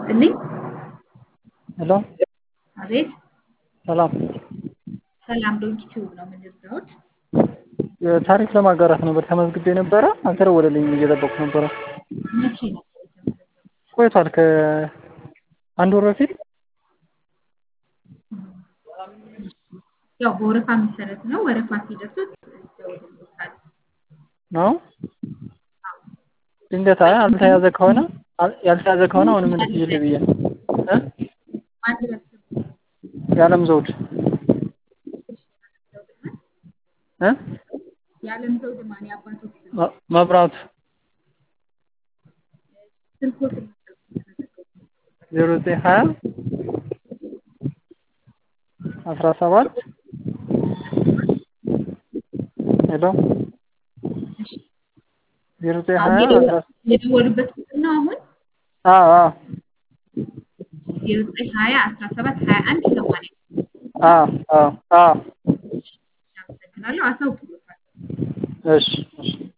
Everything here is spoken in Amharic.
ይስጥልኝ። ሄሎ አቤት ሰላም። ሰላም ዶንኪ ቲዩብ ነው የምንረዳዎት? ታሪክ ለማጋራት ነበር ተመዝግቤ ነበረ። አልተደወለልኝም እየጠበቅኩ ነበረ። መቼ ነበር የተመዘገቡት? ቆይቷል ከአንድ ወር በፊት ያው በወረፋ መሰረት ነው። ወረፋ ሲደርሱት ይደውልልዎታል። ነው። ድንገት አይ ያልተያዘ ከሆነ ያልተያዘ ከሆነ አሁንም እንድትይል ብዬ ነው እ ማን ይረስም የዓለም ዘውድ እ የዓለም ዘውድ ማን የአባቶች ስም መ- መብራቱ ስልኮት ዜሮ ዘጠኝ ሀያ አስራ ሰባት ሄሎ ዜሮ ዘጠኝ ሀያ አስራ የደወሉበት ቁጥር ነው አሁን አዎ አዎ ዜሮ ዘጠኝ ሀያ አስራ ሰባት ሀያ አንድ ሰማንያ አዎ አዎ አዎ አመሰግናለሁ። አሳውቅሎታል። እሺ እሺ